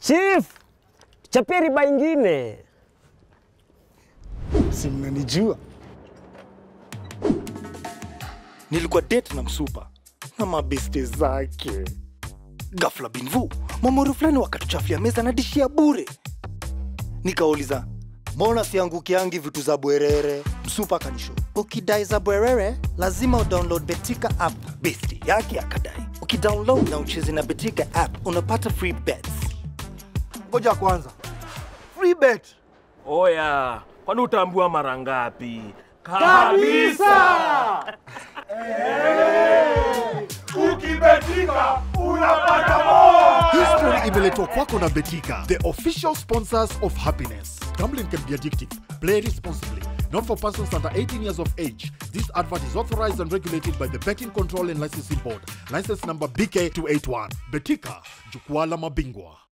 Chief, chapia riba ingine. Si mnanijua nilikuwa date na msupa na mabeste zake. Ghafla binvu mamoro fulani wakatuchafia meza na dishi ya bure. Nikauliza, mbona siangukiangi vitu za bwerere? Msupa akanisho, ukidai za bwerere lazima udownload Betika app. Besti yake akadai, ukidownload na ucheze na Betika app unapata free bets. Ngoja kwanza. Free bet. Oya, kwani utaambua mara ngapi? History imeletwa kwako na Betika, the official sponsors of happiness. Gambling can be addictive. Play responsibly. Not for persons under 18 years of age. This advert is authorized and regulated by the Betting Control and Licensing Board. License number BK281. Betika, jukwaa la mabingwa.